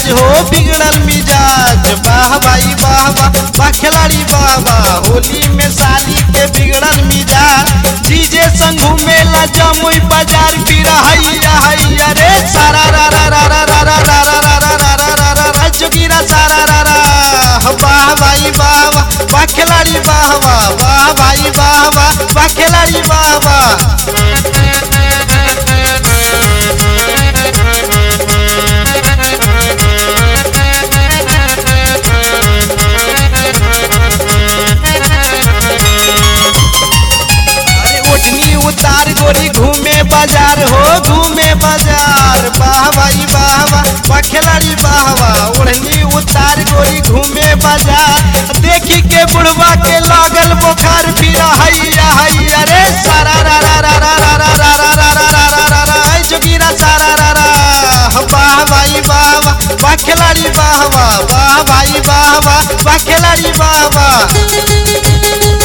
हो बिगड़ल मिजाज वाह भाई वाह वाह वाह खिलाड़ी वाह वाह होली में साली के बिगड़ल मिजाज डीजे संग घूमेला जमुई बाजार फिर हैया हैया रे सारा रा रा रा रा रा रा रा रा रा रा रा रा रा रा रा जोगिरा सारा रा रा वाह भाई वाह वाह वाह खिलाड़ी वाह वाह वाह भाई वाह वाह वाह खिलाड़ी वाह वाह अरे ओढ़नी उतार गोरी घूमे बाजार हो घूमे बाजार वाह भाई वाह वाह वाह खिलाड़ी वाह वाह ओढ़नी उतार गोरी घूमे बाजार देखी के बुढ़वा के लागल बुखार फिर हैया हैया रे सारा रा रा रा रा रा रा रा रा रा रा रा रा रा रा ऐ जोगिरा सारा रा रा वाह भाई वाह वाह वाह खिलाड़ी वाह वाह वाह भाई वाह वाह वाह खिलाड़ी वाह वाह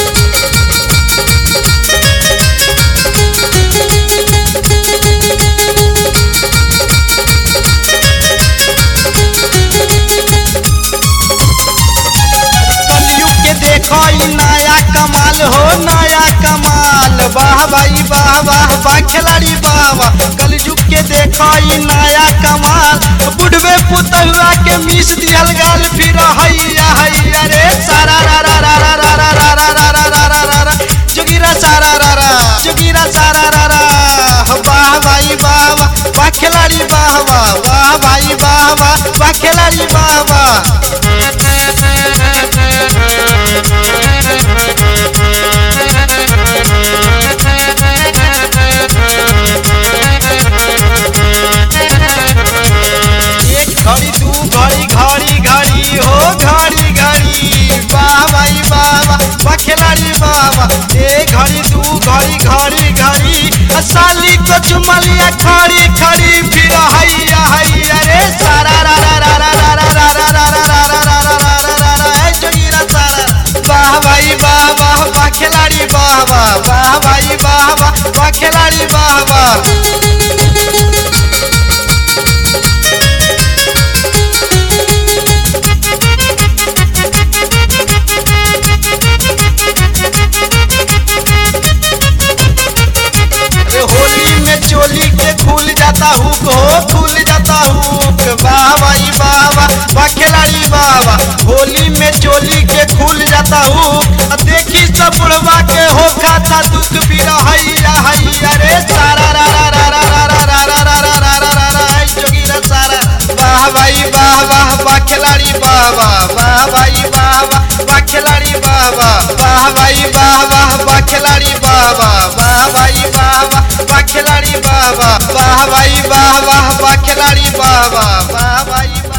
कलयुग के देखो ई नया कमाल हो नया कमाल वाह भाई वाह वाह वाह खिलाड़ी वाह वाह कलयुग के देखो ई नया कमाल बुढ़वे पुतहुआ के मीस दियल गाल फिर हैया हैया रे सारा रा रा रा रा रा रा रा रा रा रा रा रा रा रा जोगिरा सारा रा रा जोगिरा सारा रा रा वाह भाई वाह वाह वाह खिलाड़ी वाह वाह वाह भाई वाह वाह वाह खिलाड़ी वाह वाह एक घड़ी दू घड़ी घड़ी घड़ी हो घड़ी घड़ी वाह भाई वाह वाह वाह खिलाड़ी वाह वाह एक घड़ी दू घड़ी घड़ी घड़ी आ साली को चुमलिया खड़ी खड़ी फिर हैया हैया रे सारा रा रा रा रा रा रा रा रा रा रा रा रा रा रा रा रा रा ऐ जोगिरा सारा वाह भाई वाह वाह वाह खिलाड़ी वाह वाह वाह भाई वाह वाह वाह खिलाड़ी वाह वाह अरे होली में चोली के खुल जाता हुक हो खुल जाता हुक वाह भाई वाह वाह वाह खिलाड़ी वाह वाह होली में चोली के खुल जाता हुक आ देखी सब बुढ़वा के हो खाता दुख भी हैया हैया रे सारा रा रा रा रा रा रा रा रा रा रा रा रा रा ऐ जोगिरा सारा वाह भाई वाह वाह वाह खिलाड़ी वाह वाह वाह भाई वाह वाह वाह खिलाड़ी वाह वाह वाह भाई वाह वाह वाह खिलाड़ी वाह वाह वाह भाई वाह वाह वाह खिलाड़ी वाह वाह वाह भाई वाह वाह वाह खिलाड़ी वाह वाह वाह भाई वाह